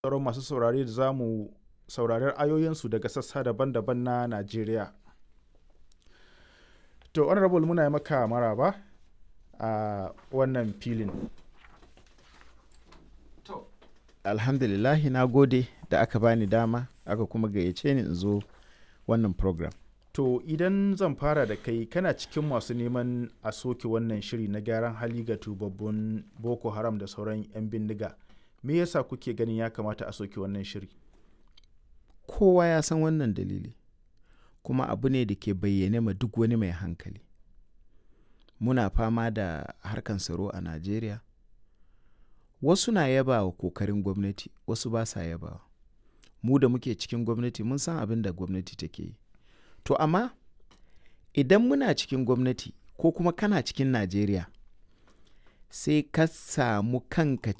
sauran masu saurare da za mu saurari ayoyinsu daga sassa daban-daban na Najeriya. To, Honorable muna yi maka maraba a wannan filin. alhamdulillahi na gode da aka bani dama aka kuma gayyace ni in zo wannan program To, idan zan fara da kai kana cikin masu neman a soke wannan shiri na gyaran hali ga tubabbun Boko Haram da sauran 'yan bindiga. Me yasa kuke ganin ya kamata a soke wannan shiri? kowa ya san wannan dalili kuma abu ne da ke bayyane ma duk wani mai hankali muna fama da harkan tsaro a najeriya wasu na yaba wa kokarin gwamnati wasu ba sa yaba mu da muke cikin gwamnati mun san abin da gwamnati take yi to amma idan muna cikin gwamnati ko kuma kana cikin najeriya sai ka samu kanka